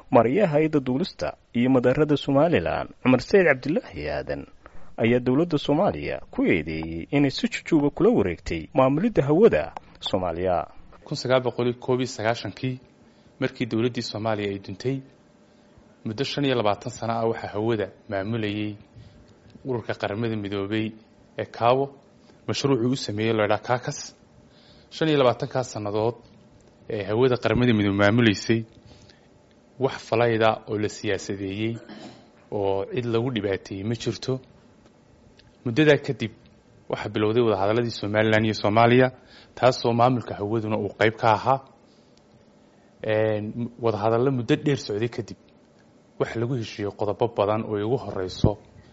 maryaha hay-adda duulista iyo madaarada somalilan cumar sayid cabdilaahi aadan ayaa dowladda soomaaliya ku eedeeyey inay si jujuuba kula wareegtay maamulidda hawada soomaaliya kun sagaal boqol koob iyo sagaashankii markii dowladdii soomaaliya ay duntay muddo shan iyo labaatan sano ah waxaa hawada maamulayay ururka qaramada midoobay ee kaawo mashruucuu u sameeyey loydhaa kakas shan iyo labaatankaas sannadood ee hawada qaramada midoobe maamulaysay wax falayda oo la siyaasadeeyey oo cid lagu dhibaateeyey ma jirto muddadaa kadib waxaa bilowday wadahadaladii somalilan iyo soomaaliya taasoo maamulka hawaduna uu qeyb ka ahaa wadahadallo muddo dheer socday kadib waxa lagu heshiiyey qodobo badan oo igu horeyso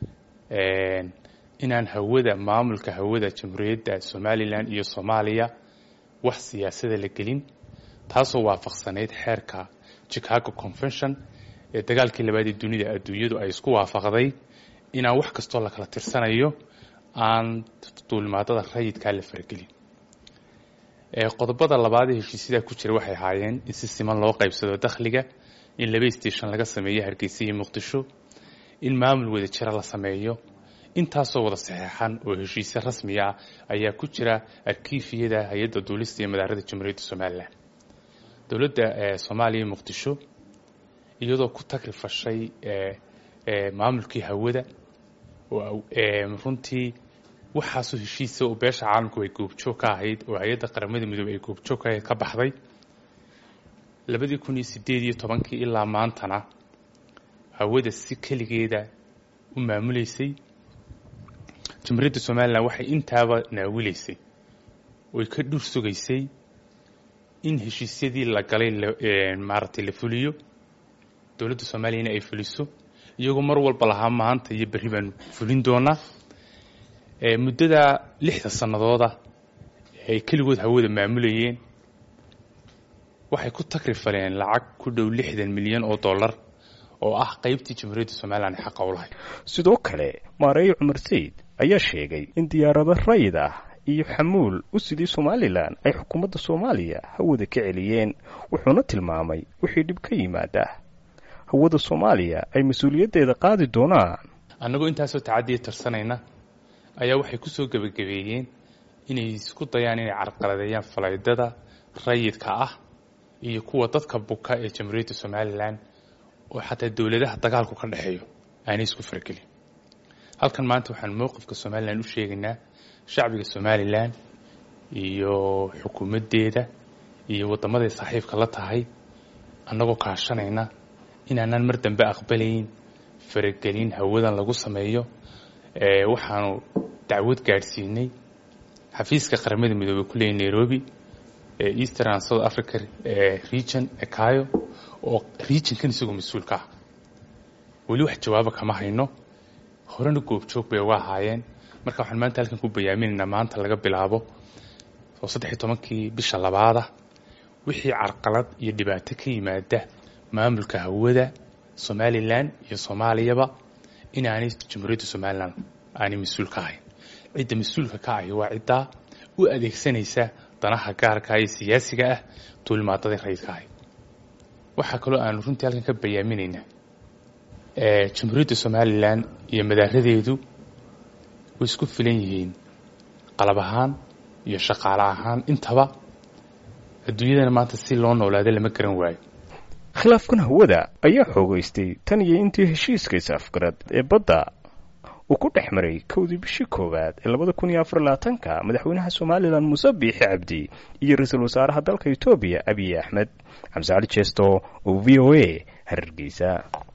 inaan hawada maamulka hawada jamhuuriyadda somalilan iyo soomaaliya wax siyaasada la gelin taasoo waafaqsanayd xeerka chicago convention ee dagaalkii labaad ee dunida adduunyadu ay isku waafaqday inaan wax kastoo la kala tirsanayo aan duulimaadada rayidkaa la faragelin qodobada labaad ee heshiisyadaa ku jira waxay ahaayeen in si siman loo qaybsado dakhliga in laba station laga sameeyo hargeysa iyo muqdisho in maamul wada jira la sameeyo intaasoo wada saxeexan oo heshiisyo rasmi ah ayaa ku jira arkiifiyada hay-adda duulista iyo madaarada jamhuuriyadda somalilan dowladda soomaaliya iyo muqdisho iyadoo ku tagrifashay maamulkii hawada runtii waxaasoo heshiisa oo beesha caalamku ay goobjoog ka ahayd oo hay-adda qaramada midoobey ay goobjoog ka ahayd ka baxday labadii kun iyo sideed iyo tobankii ilaa maantana hawada si keligeeda u maamuleysay jamhuuriyadda somalilan waxay intaaba naawilaysay oy ka dhur sugaysay in heshiisyadii la galay maaragtay la fuliyo dowladda soomaaliyana ay fuliso iyagoo mar walba lahaa maanta iyo berri baan fulin doonaa muddada lixda sannadooda ay keligood hawada maamulayeen waxay ku tagrifaleen lacag ku dhow lixdan milyan oo dollar oo ah qaybtii jamhuuriyadda somalilan ee xaqa u lahay sidoo kale maareeye cumar sayid ayaa sheegay in diyaarado rayid ah iyo xamuul u sidii somalilan ay xukuumadda soomaaliya hawada ka celiyeen wuxuuna tilmaamay wixii dhib ka yimaada hawada soomaaliya ay mas-uuliyaddeeda qaadi doonaan annagoo intaasoo tacadiya tirsanayna ayaa waxay ku soo gebagabeeyeen inay isku dayaan inay carqaladeeyaan falaydada rayidka ah iyo kuwa dadka buka ee jamhuuriyadda somalilan oo xataa dowladaha dagaalku ka dhexeeyo aanay isku faragelin halkan maanta waxaan mowqifka somalilan u sheegaynaa shacbiga somalilan iyo xukuumaddeeda iyo waddamaday saaxiibka la tahay annagoo kaashanayna inaanaan mar dambe aqbalayn faragelin hawadan lagu sameeyo waxaanu dacwad gaadhsiinay xafiiska qaramada midoobey ku leeyay nairobi ee eastern and south africa region ekayo oo regionkan isagoo mas-uulka ah weli wax jawaaba kama hayno horena goobjoog bay uga ahaayeen marka waxaan maanta halkan ku bayaaminaynaa maanta laga bilaabo oo saddexiy tobankii bisha labaada wixii carqalad iyo dhibaato ka yimaada maamulka hawada somalilan iyo soomaaliyaba inaanay jamhuuriyadda somalilan aanay mas-uul ka ahayn cidda mas-uulka ka ahi waa ciddaa u adeegsanaysa danaha gaarka iyo siyaasiga ah duulimaadadii rayidka ahay waxaa kaloo aanu runtii halkan ka bayaaminaynaa jamhuuriyadda somalilan iyo madaaradeedu way isku filan yihiin qalab ahaan iyo shaqaale ahaan intaba adduunyadana maanta si loo noolaada lama garan waayo khilaafkan hawada ayaa xoogaystay tan iyo intii heshiiska is-afgarad ee badda uu ku dhex maray kowdii bishii koowaad ee labada kun iyo afar labaatanka madaxweynaha somalilan muuse biixi cabdi iyo ra-iisul wasaaraha dalka etoobiya abiy axmed xamse cali jeesto oo v o a harargeysa